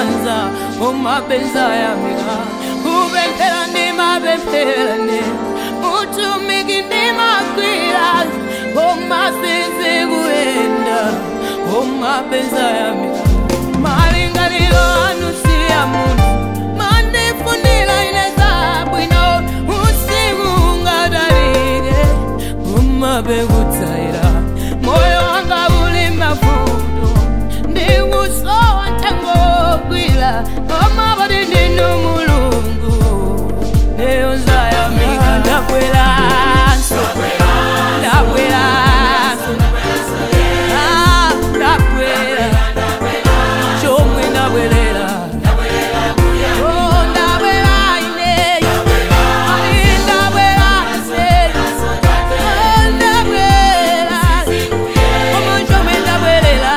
sanza umabenza yamika kupemphera ndi mapempherane utumiki ndi magwira umasizi kuyenda umabenza yamika malingaliro anu siya munthu mandifunira ine zabwino usiku ungadalike umapekutsaira moyo wanga uli mavuto ndikusowa ntengo wogwira omapati ndinu mulungu neyonzayamika ndabweranso ndabweranso Ah, ndabwera chomwe ndabwerera Oh, ndabwera ineyo Ali ndabwera ineyo Oh, ndabwera Omo chomwe ndabwerera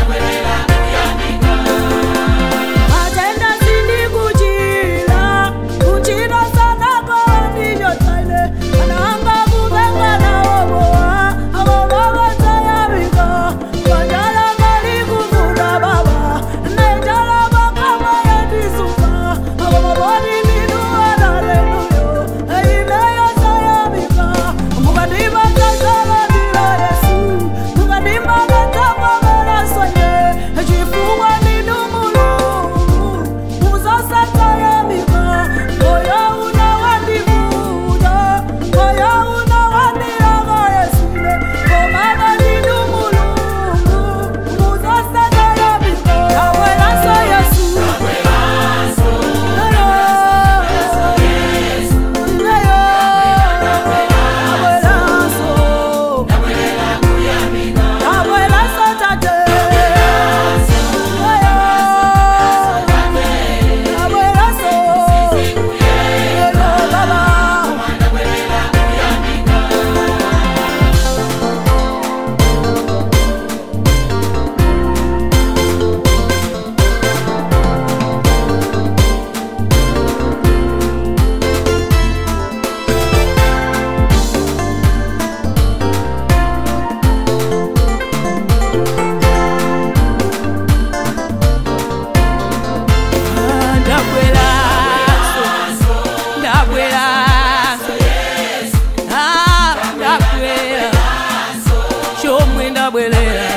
Matenda sindikuchira, kuchira sana kwa ndivyo taile. Anaanga kuvenga na oboa, abo baba tayarika. Wajala mali kuvuna baba, naijala bakama ya disuka. Abo maboni ninu haleluya, eileya tayarika. Mukadima tazala ndila Yesu, mukadima katama mera sonye, echifungwa ninu mulungu, muzasatayamika. Moyo unawandivuta, moyo unawandiraga Yesule, komana ninu mulungu, muzasatayamika. Nawelaso Yesu, Ah, ndabweranso ndabweranso Ah, ndabwera chomwe ndabwerera